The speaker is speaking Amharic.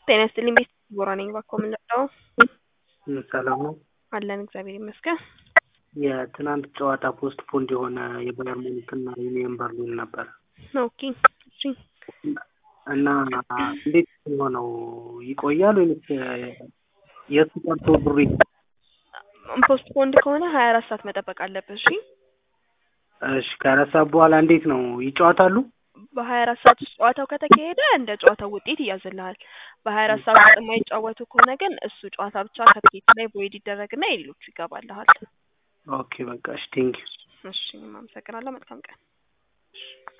ጤና ይስጥልኝ ቤት ቦራ ነኝ ባኮ የምንለው ሰላም ነው። አለን እግዚአብሔር ይመስገን። የትናንት ጨዋታ ፖስት ፖንድ የሆነ የባየር ሙኒክና ዩኒየን በርሊን ነበር ኦኬ እሺ እና እንዴት የሆነው ይቆያል ወይስ የእሱ ቀርቶ ብሩ ፖስት ፖንድ ከሆነ ሀያ አራት ሰዓት መጠበቅ አለብህ። እሺ እሺ ከአራት ሰዓት በኋላ እንዴት ነው ይጫወታሉ? በሀያ አራት ሰዓት ውስጥ ጨዋታው ከተካሄደ እንደ ጨዋታው ውጤት ይያዝልሃል። በሀያ አራት ሰዓት ውስጥ የማይጫወቱ ከሆነ ግን እሱ ጨዋታ ብቻ ከትኬት ላይ ቦይድ ይደረግና የሌሎቹ ይገባልሃል። ኦኬ በቃ እሺ ቴንኪው እሺ እኔም አመሰግናለሁ። መልካም ቀን።